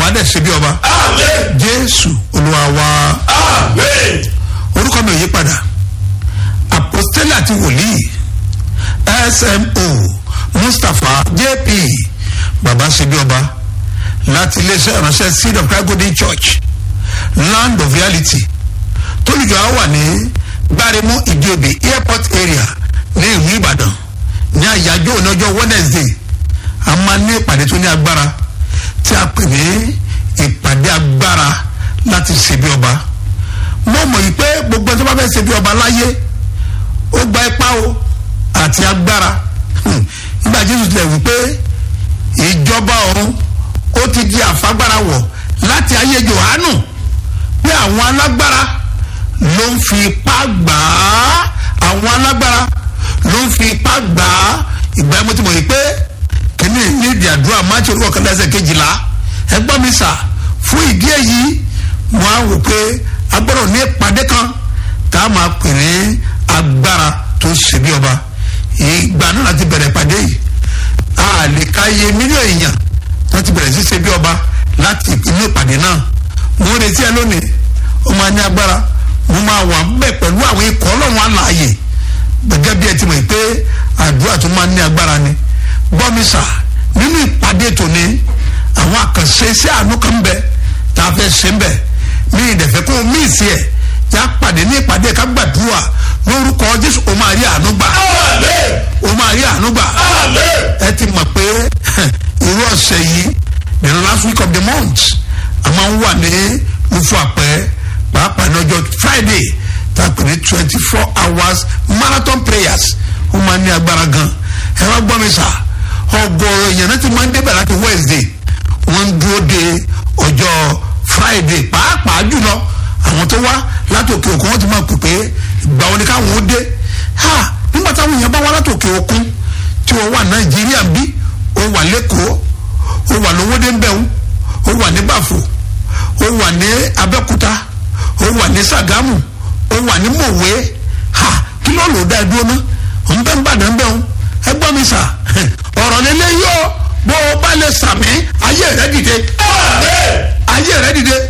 wàá dẹ̀ ṣe bí ọba Amen. jésù olúwa wa Amen. orúkọ mi ò yí padà apostoli àti wòlíì smo mustapha jp baba ṣe bí ọba láti iléeṣẹ́ ìránṣẹ́ seed of christ golden church land of reality tólùjọ á wà ní gbáremú ìdíòbí airport area ní ìlú ìbàdàn ní àyájọ́ òní ọjọ́ wednesday a máa ní ìpàdé tó ní agbára tí a pè ní ìpàdé agbára láti ṣe bí ọba mo mọ̀ yìí pé gbogbo ẹni tó bá fẹ́ ṣe bí ọba láyé ó gba ipá o àti agbára Hmm. nígbà jésù tilẹ̀ wí pé ìjọba ọ̀run ó ti di àfagbára wọ̀ láti ayé johannu pé àwọn alágbára ló ń fi ipá gbà á àwọn alágbára ló ń fi ipá gbà á ìgbà yẹn mo ti mọ̀ yìí pé kíní ní ìdí àdúrà máàcì orúkọ kan lẹ́sẹ̀ kejìlá ẹgbọ́n mi sà fún ìdí èyí mo á wò pé a gbọ́dọ̀ ní ìpàdé kan tá a máa pè ní agbára tó ṣe bí ọba ìgbà náà láti bẹ̀rẹ̀ ìpàdé yìí a lè ka iye mílíọ̀nù èèyàn tó ti bẹ̀rẹ̀ sí ṣe bí ọba láti inú ìpàdé náà mo ń retí ẹ lónìí ó máa ní agbára mo máa wà bẹ́ẹ̀ pẹ̀lú àwọn ikọ̀ ọlọ́run àlàyé gẹ́gẹ́ bí ẹ ti mọ̀ pé àdúrà tó máa ní agbára ni gbọ́mísà nínú ìpàdé tòní àwọn àkànṣe iṣẹ́ àánú kan ń bẹ tá a fẹ́ ṣe ń bẹ ní ìdẹ̀fẹ́ kó o mí ìsì ẹ̀ yá pàdé ní ìpàdé ká gbàdúrà lórúkọ jésù o máa rí àánú gbà Amen. o máa rí àánú gbà Amen. ẹ ti mọ̀ pé irú ọ̀sẹ̀ yìí the last week of the month a máa ń wà ní lufu àpẹ pàápàá ní ọjọ́ friday tá a pè ní twenty four hours marathon prayers ó máa ní agbára gan ẹ wá gbọ́ mi sà ọgọ́rọ̀ èèyàn náà ti máa ń débẹ̀ láti wednesday wọ́n ń dúró de ọjọ́ friday pàápàá jùlọ àwọn tó wá látòkè òkun wọ́n ti máa pè pé ìgbà wo ni káwọn ó dé ha nígbà táwọn èèyàn bá wá látòkè òkun tí wọ́n wà nàìjíríà bí ó wà lẹ́kọ̀ọ́ ó wà lówódé ńbẹ̀wò ó wà ní bàfò ó wà ní abẹ́kúta ó wà ní sàgámù ó wà ní mòwe ha kí ló lò dá dúró náà òun bẹ́ẹ̀ ń bàdàn bẹ́ẹ̀ o ẹ gbọ́ mi sà ọ̀rọ̀ lélẹ́ yóò bó o bá lè sàmì ayé rẹ dìde Amen. ayé rẹ dìde